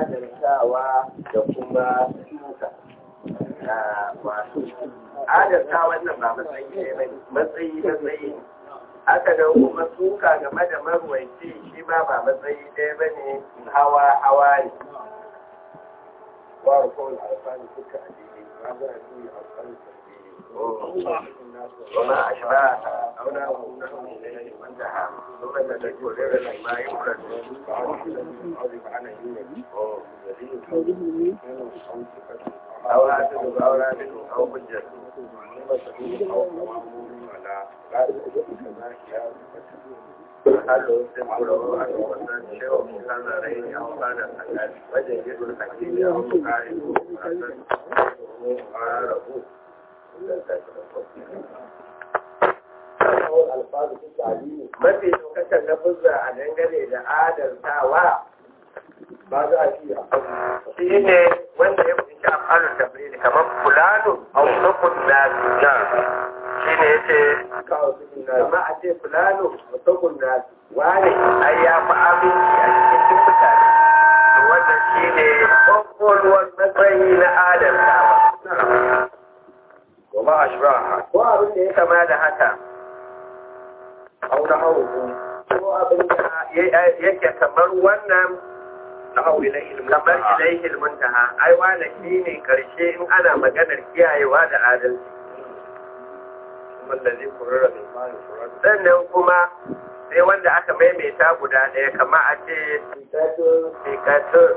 adaltawa da kuma suka wato adalta wannan ba matsayi ne ba matsayi matsayi haka nan kuma suka game da marwaici shi ma ba matsayi ɗaya ba ne hawa hawa ne wa kawai alfani suka addini ba za a yi alfani وما أشباه أولاه نحو إليه وانتهى ثم تذكر ما يفرد أو هاتف أو رابط أو حجة هل تذكره أن وصل شيء من هذين أو كان الحلال وجد الحكيم أو مقارب حسن وعارفه mafi lokacin na fuzza a dangane da adaltawa ba za a ci a shi ne wanda ya fi afalun tabbiri kamar fulano a wasakun nasu shi ne ya ce kawo cikin na kama a ce fulano a wasakun nasu wane ai ya fi aminci a cikin mutane to wannan shi ne ƙwaƙwalwar matsayi na adaltawa wa ma ashbaha ko abin da ya kama da haka aw na hawu ko abin da yake kamar wannan na hawu ilayhi kamar ilaihil muntaha ai wanda shine karshe in ana maganar kiyayewa da adalci kuma allazi qurra bil ma'i furat sannan kuma sai wanda aka maimaita guda ɗaya kama a ce sikatun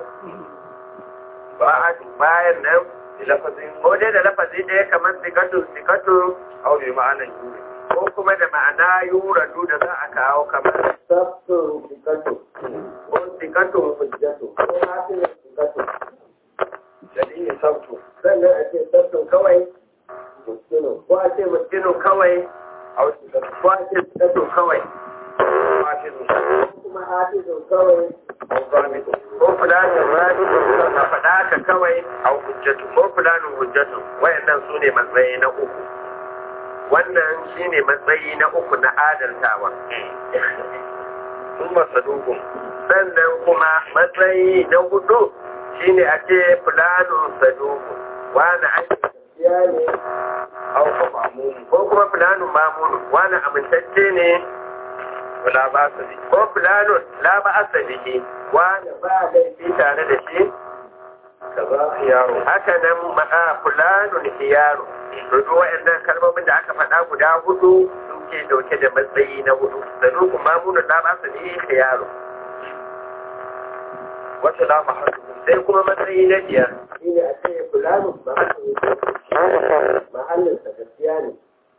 bayan nan lafazin ko dai da lafazi ɗaya kamar sikatun sikatun aw bi ma'anan yuri ko kuma da ma'ana yuradu da za a kawo kamar sabtun sikatun ko sikatun hujjatu ko hasilin sikatun dalili sabtu sannan a ce sabtun kawai muskinu ko a ce muskinu kawai aw sikatu ko a ce sikatun kawai hafizu ko kuma hafizun kawai aw zamitu ko fulanin rabitun ka faɗa haka kawai aw hujjatu ko fulanin hujjatu wayannan su ne matsayi na uku wannan shine matsayi na uku na adaltawa thumma saduqun sannan kuma matsayi na hudu shine a ce fulanin saduku wani ake gaskiya ne aw fa ma'mum ko kuma fulanin mamunu wani amintacce ne wala ba sa bi ko fulanin la ba asa bihi wani ba laifi tare da shi kaza khiyaru haka nan ma'a fulanun hiyaru rudu wa'annan kalmomin da aka faɗa guda hudu suke dauke da matsayi na hudu saduku mamunu la ba asa bihi hiyaru wa salama hadu sai kuma matsayi na biyar shi ne a ce fulani mahallin sa gaskiya ne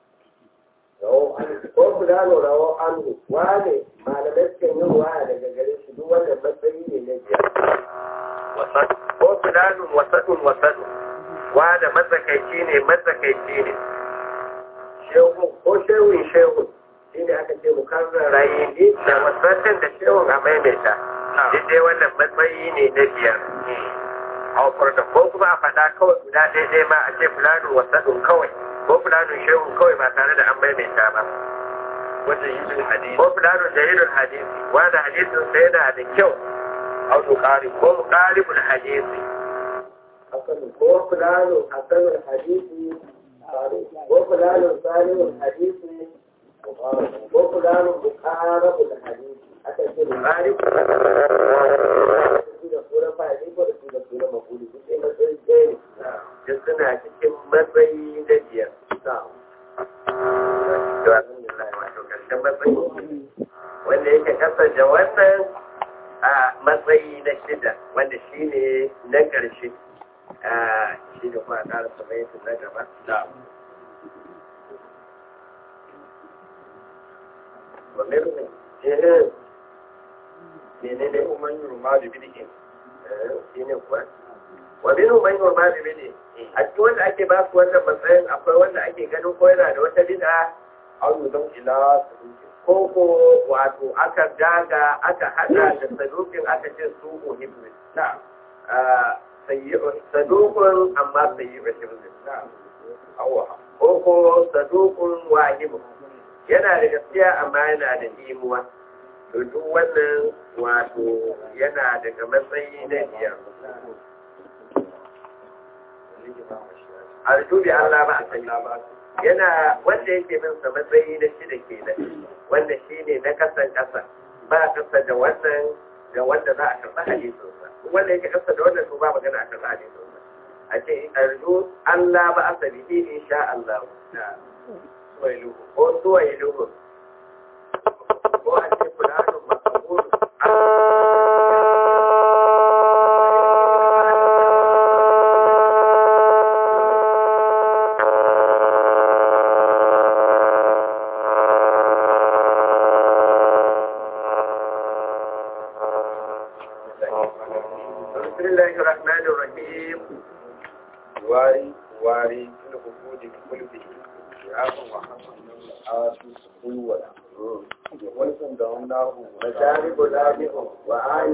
ko fulani rawo anhu wane malamai sukan yi ruwaya daga gare shi duk wannan matsayi ne na biyar wasan ko fulani wasadun wasadu wane matsakaici ne matsakaici ne shehu ko shehun shehun shi ne aka ce mukarrar rayi ne da wasadun da shehun a maimaita duk dai wannan matsayi ne na biyar haufar da ko kuma a faɗa kawai guda ɗaya ma a ce fulanin wasaɗin kawai ko fulanin shehun kawai ba tare da an maimaita ba wajen yin hadisi ko fulanin jahilun hadisi wanda hadisin sa yana da kyau aw tuqari ko muqaribul hadisi ko fulanin hasanul hadisi ko fulanin salihul hadisi ko fulanin muqarabul hadisi aka ce muqaribul da sura fa'ili ko da su da sura mafuli duk sai matsayi ɗaya ne duk suna cikin matsayi na biyar wato karshen matsayi wanda yake kasance wannan a matsayi na shida wanda shi ne na ƙarshe shi da kuma ƙara samayin na gaba wa mirmin jihin menene kuma yin ruma da bidikin shi ne kuwa wa minhu man yurma bi bid'i a cikin wanda ake ba su wannan matsayin akwai wanda ake ganin ko yana da wata bid'a aw yudam ila saduqin ko ko wato aka daga aka hada da saduqin aka ce su uhibbu na'am sayyi'un saduqun amma sayyi'un hibbu awwa ko ko saduqun wahibu yana da gaskiya amma yana da imuwa to duk wannan wato yana daga matsayi na biyar arju bi Allah ba a sani yana wanda yake bin sa matsayi na shida kenan wanda shine na kasan kasa ba kasa da wannan da wanda za a karɓi hadisin sa wanda yake kasa da wannan to ba magana a karɓi hadisin sa a ce arju Allah ba a sani insha Allah suwailu ko suwailu ko a ce fulanun makabul بسم الله الرحمن الرحيم wari wari fil hukudi kulbi ya wa hasan asu kulwala wannan da wannan مشارب لامئ وآل